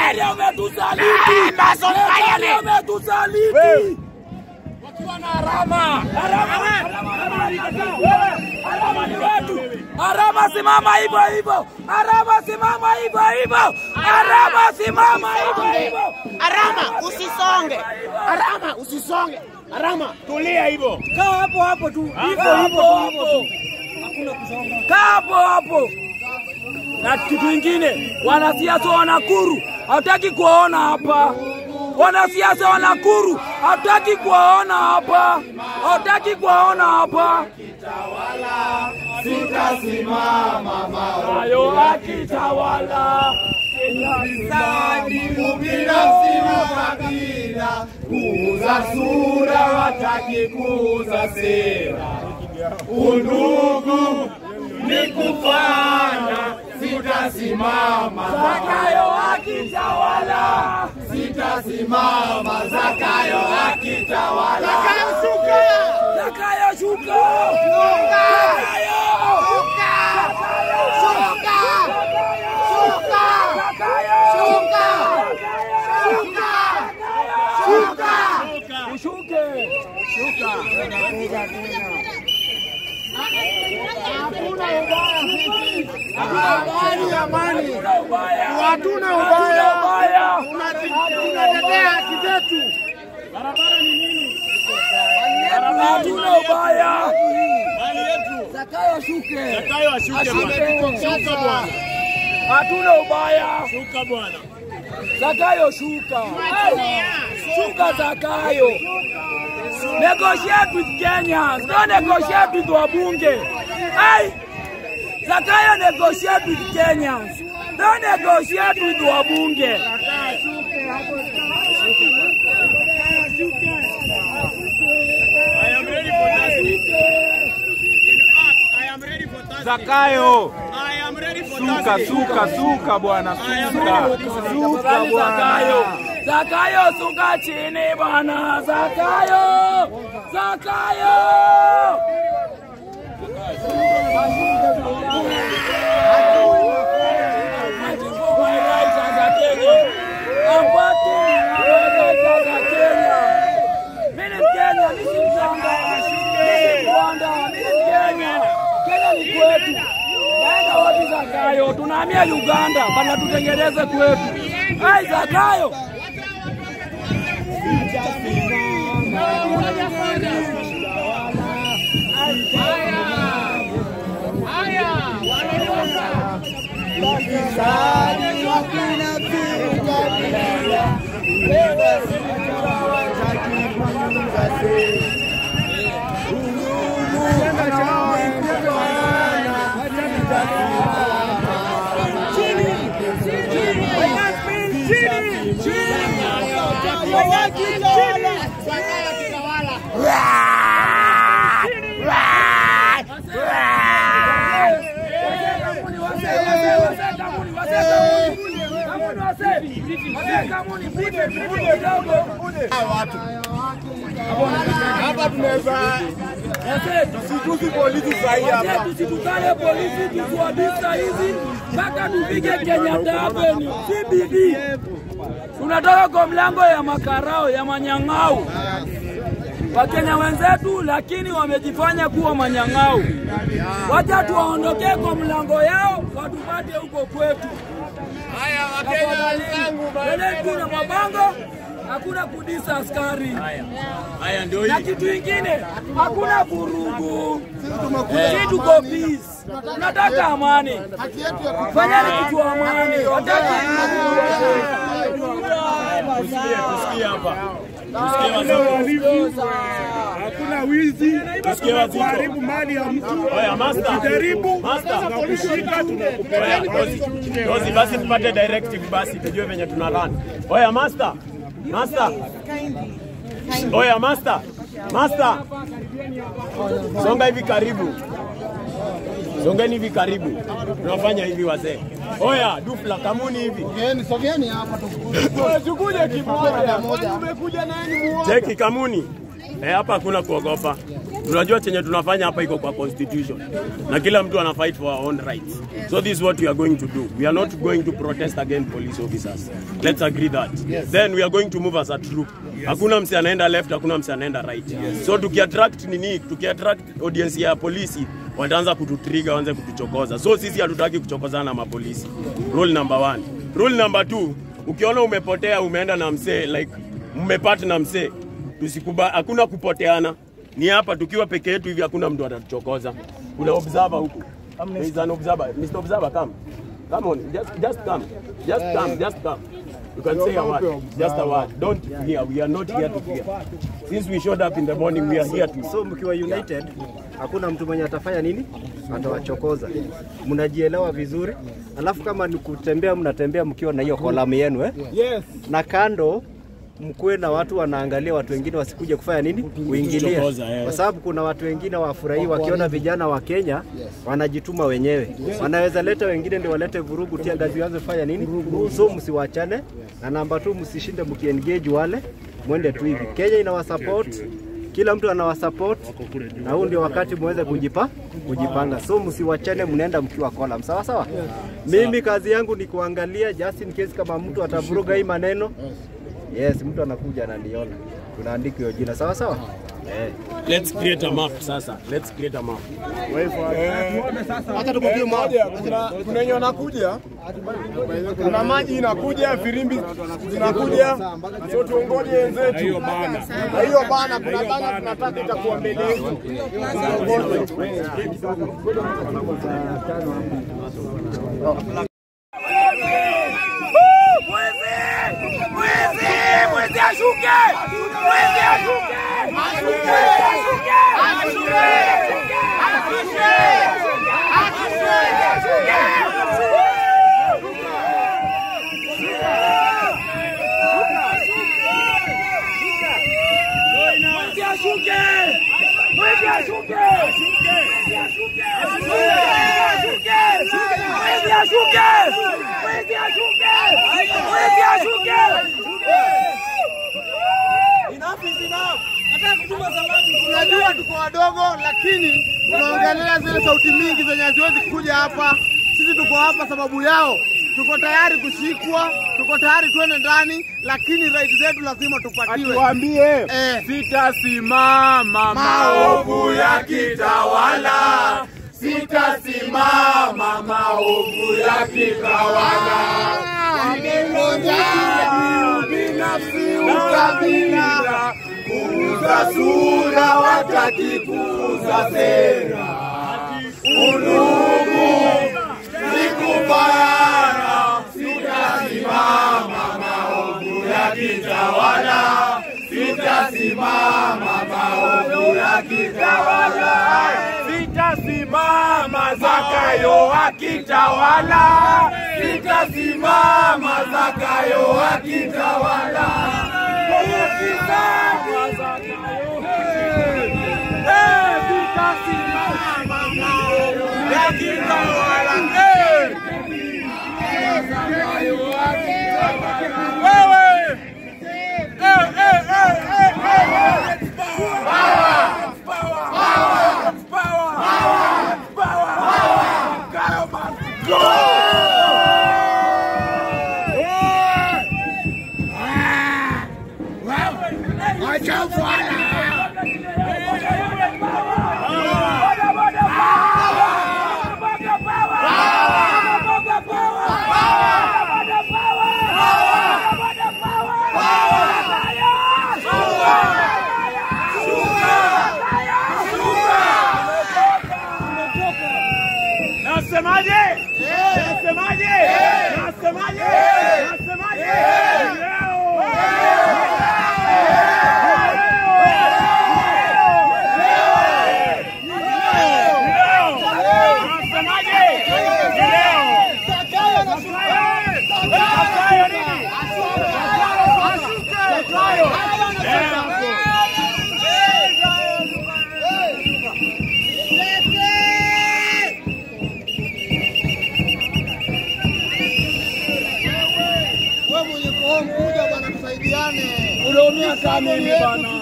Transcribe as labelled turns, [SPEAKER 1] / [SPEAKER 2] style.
[SPEAKER 1] Nigeria umetusaliti.
[SPEAKER 2] Amazon
[SPEAKER 1] Nigeria
[SPEAKER 2] Parliament.
[SPEAKER 1] umetusaliti.
[SPEAKER 2] Wakiwa na harama.
[SPEAKER 1] Arama ni wetu. Arama simama hivyo hivyo. Arama simama hivyo hivyo. Arama simama hivyo hivyo.
[SPEAKER 2] Arama usisonge. Arama usisonge. Arama tulia hivyo.
[SPEAKER 1] Kaa hapo hapo tu. Hivyo hivyo hapo. Kaa hapo hapo. Na kitu kingine, wanasiasa wa Nakuru hataki kuwaona hapa. Wanasiasa wa Nakuru hataki kuwaona hapa, hataki kuwaona hapa. Hayo akitawala
[SPEAKER 3] Ubinafsi na kabila, kuuza sura, wataki kuuza sera. Undugu ni kufana, sitasimama.
[SPEAKER 1] Zakayo akitawala,
[SPEAKER 3] Sitasimama, Zakayo akitawala.
[SPEAKER 1] Zakayo shuka, Zakayo, Zakayo, Ushuke.
[SPEAKER 3] Amani, amani.
[SPEAKER 1] Hatuna ubaya.
[SPEAKER 3] Hatuna
[SPEAKER 1] Hatuna
[SPEAKER 3] ubaya.
[SPEAKER 1] ubaya.
[SPEAKER 3] Tunatetea haki zetu.
[SPEAKER 1] Hatuna ubaya.
[SPEAKER 2] Zakayo ashuke.
[SPEAKER 4] Zakayo ashuke bwana. Shuka bwana.
[SPEAKER 1] Hatuna ubaya.
[SPEAKER 4] Shuka bwana.
[SPEAKER 1] Zakayo shuka. Shuka Zakayo. Negotiate with Kenyans. Don't negotiate with wabunge. Hey! Zakayo negotiate with Kenyans. Don't negotiate with wabunge.
[SPEAKER 4] I am ready for that. In fact, I am ready for that.
[SPEAKER 5] Zakayo,
[SPEAKER 4] I am ready for
[SPEAKER 5] suka
[SPEAKER 4] that.
[SPEAKER 5] suka suka bwana, suka suka
[SPEAKER 1] Tafadhali Zakayo.
[SPEAKER 5] bwana.
[SPEAKER 1] Zakayo suka chini bwana. Zakayo. Zakayo. Fighting for my rights as a Kenyan. I'm fighting for my rights as a Kenyan. Mimi ni Mkenya, mimi si Mzanga. Mimi si Rwanda, mimi ni Mkenya. Kenya ni kwetu. Naenda wapi Zakayo? Tunahamia Uganda, bana tutengeneze kwetu. Hai Zakayo.
[SPEAKER 3] Hapa tunaweza tusitusi polisi sahi hapa.
[SPEAKER 1] Tusitukane polisi tusiwadisa hizi mpaka tupige Kenyatta Avenue CBD. Tunatoka kwa mlango ya makarao ya manyang'au. Wakenya wenzetu lakini wamejifanya kuwa manyang'au. Wacha tuwaondokee kwa mlango yao watupate huko kwetu.
[SPEAKER 3] Haya, Wakenya wenzangu,
[SPEAKER 1] Tena kuna mabango, hakuna kudisa askari.
[SPEAKER 4] Haya ndio
[SPEAKER 1] Na
[SPEAKER 4] hii.
[SPEAKER 1] kitu ingine, hakuna vurugu. Sisi tuko peace. Tunataka amani.
[SPEAKER 3] haki yetu ya
[SPEAKER 1] Fanyeni kitu amani. Hataki
[SPEAKER 4] Tusikie hapa. Tusikie wazito.
[SPEAKER 6] Hakuna wizi,
[SPEAKER 4] Tusikie wazito.
[SPEAKER 6] kuharibu mali ya mtu.
[SPEAKER 4] Oya master.
[SPEAKER 6] Ukijaribu
[SPEAKER 4] Master.
[SPEAKER 6] tunakushika, tunakupeleka
[SPEAKER 4] Oya dozi. Dozi basi tupate directive basi tujue venye tuna run. Oya master. Master. Oya master. Master. Songa hivi karibu. Songeni hivi karibu. Tunafanya hivi wazee. Oya, dufla kamuni hivi.
[SPEAKER 3] Sogeni, sogeni hapa tukuje.
[SPEAKER 4] Tukuje kimoja.
[SPEAKER 3] Moja.
[SPEAKER 4] Cheki kamuni. Eh, hapa hakuna kuogopa. Tunajua chenye tunafanya hapa iko kwa constitution na kila mtu ana fight for our own rights. So this is what we are going to do. We are not going to protest against police officers. Let's agree that. Then we are going to move as a troop. Hakuna msi anaenda left, hakuna msi anaenda right. So tukiattract nini, tukiattract audience ya polisi wataanza kututriga, waanze kutuchokoza. So sisi hatutaki kuchokozana na mapolisi. Rule number one. Rule number two, ukiona umepotea umeenda na msee like mmepata na msee, tusikuba, hakuna kupoteana. Ni hapa tukiwa peke yetu hivi, hakuna mtu atatuchokoza. Kuna observer huku. There is an observer. Mr. Observer, come. Come on, just, just come. Just come, just come. You can say a word. Just a word. Don't fear. We are not here to fear. Since we showed up in the morning, we are here to
[SPEAKER 7] So mkiwa united, hakuna mtu mwenye atafanya nini, atawachokoza. Mnajielewa vizuri, alafu kama ni kutembea, mnatembea mkiwa na hiyo kolamu yenu eh?
[SPEAKER 3] Yes.
[SPEAKER 7] na kando mkuwe na watu wanaangalia watu wengine wasikuje kufanya nini, kuingilia,
[SPEAKER 4] Kuchokoza, eh.
[SPEAKER 7] kwa sababu kuna watu wengine wafurahii wakiona vijana wa Kenya wanajituma wenyewe, wanaweza leta wengine ndio walete vurugu, tia gazi waanze kufanya nini. So msiwachane, na namba tu, msishinde mkiengage wale, mwende tu hivi. Kenya inawasupport kila mtu anawasupport na huu ndio wakati muweze kujipa kujipanga, so msiwachane, mnaenda mkiwa kolam, sawa sawa. Mimi kazi yangu ni kuangalia just in case kama mtu atavuruga hii maneno Yes, mtu anakuja ananiona, tunaandika hiyo jina sawa sawa. Eh.
[SPEAKER 4] Let's create a map sasa. Let's create a map.
[SPEAKER 3] Hata tukupigie moja. Kuna kuna yenye wanakuja. Kuna maji inakuja, firimbi zinakuja. So tuongoje wenzetu. Na hiyo bana. Na hiyo bana kuna bana tunataka itakuwa mbele yetu.
[SPEAKER 1] Mwizi ashuke! Mwizi ashuke! Ashuke! Ashuke! Ashuke! Ashuke! Ashuke! Mwizi ashuke! Mwizi ashuke! Mwizi ashuke! Mwizi ashuke! Mwizi ashuke! Mwizi ashuke!
[SPEAKER 3] Tunajua tuko wadogo, lakini tunaongelea zile sauti mingi zenye haziwezi kuja hapa. Sisi tuko hapa sababu yao. Tuko tayari kushikwa, tuko tayari tuende ndani, lakini right zetu lazima tupatiwe.
[SPEAKER 5] Tuambie
[SPEAKER 3] Eh.
[SPEAKER 5] sitasimama maovu yakitawala, sitasimama maovu yakitawala. Binafsi ukabila, kuuza sura, wataki kuuza sera. Unugu ni kubaya, sitasimama maovu yakitawala, sitasimama maovu yakitawala, sitasimama Zakayo akitawala, sitasimama Zakayo akitawala. Sitasimama Zakayo, eh, sitasimama maovu yakitawala, eh. Wewe Nasemaje? Nasemaje? Nasemaje? Nasemaje? Leo! Nasemaje? Leo! Zakayo nini? Zakayo! Leo!
[SPEAKER 3] Wewe mwenye kuhom kuja bwana, tusaidiane.
[SPEAKER 1] Unaumia sana mimi bana.